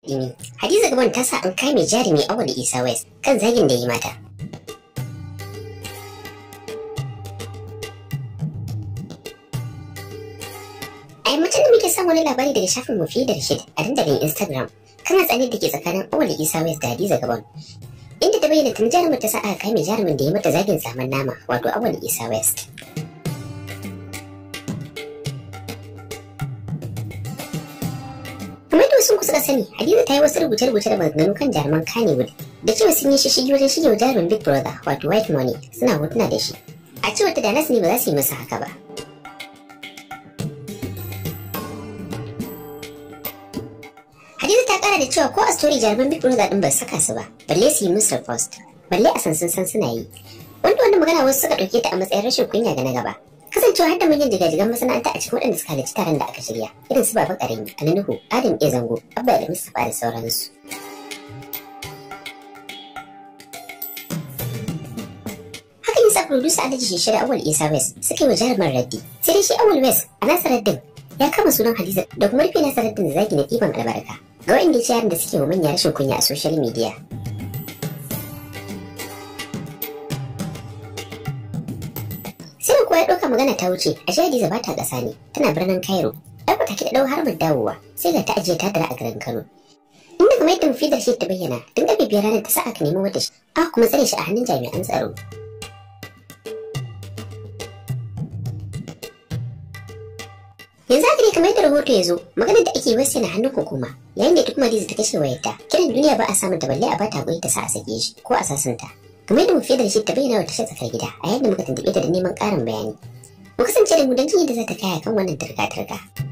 Dimi. Hadiza Gabon ta sa an kame jarumi Awal Isa West kan zagin da yi mata. A yammacin da muke samun wani labari daga shafin mu fiye da Rashid a dandalin Instagram kan hatsarin da ke tsakanin Awal Isa West da Hadiza Gabon. Inda ta bayyana tun jarumin ta sa aka kame jarumin da ya mata zagin zaman nama wato Awal Isa West. kamar da wasu kusa sani hadiza ta yi wasu rubuce-rubuce da maganganu kan jaruman kannywood da cewa sun yi shishigi wajen shige wa jarumin big brother wato white money suna hotuna da shi a cewar ta da nasu ne ba za su yi masa haka ba hadiza ta kara da cewa ko a story jaruman big brother din ba su saka su ba balle su yi musu post balle a san sun san suna yi wanda wannan magana wasu suka ɗauke ta a matsayin rashin kunya ga na gaba kasancewa har da manyan jigajigan masana'anta a cikin waɗanda suka halarci taron da aka shirya irin su baba karami alinuhu adam iya zango abba da mustapha da sauransu hakan yasa producer alhaji shishir awal isa west suka yi wa jarumar raddi sai dai shi awal west a nasa raddin ya kama sunan hadiza da kuma rufe nasa raddin da zagi na ɗiban albarka ga waɗanda ya ce yaran da suke wa manya rashin kunya a social media sai kuwa ya ɗauka magana ta wuce a shi Hadiza ba ta ƙasa ne tana birnin Cairo ɗauka take da ɗau harbar dawowa sai ga ta ajiye ta dara a garin Kano inda kuma yadda mafi da shi ta bayyana tun ƙarfe biyar ranar ta sa aka nemi wata shi aka kuma tsare shi a hannun jami'an tsaro yanzu haka ne kamar yadda rahoto ya zo maganar da ake wasu na hannun hukuma yayin da kuma Hadiza ta kashe wayarta kiran duniya ba a samun ta balle a bata hakuri ta sa a sake shi ko a sasanta kamar yadda mafi da shi ta bayyana wa tashar tsakar gida a yayin da muka tuntuɓe ta da neman ƙarin bayani mu kasance da mu don jin yadda za ta kaya kan wannan turka-turka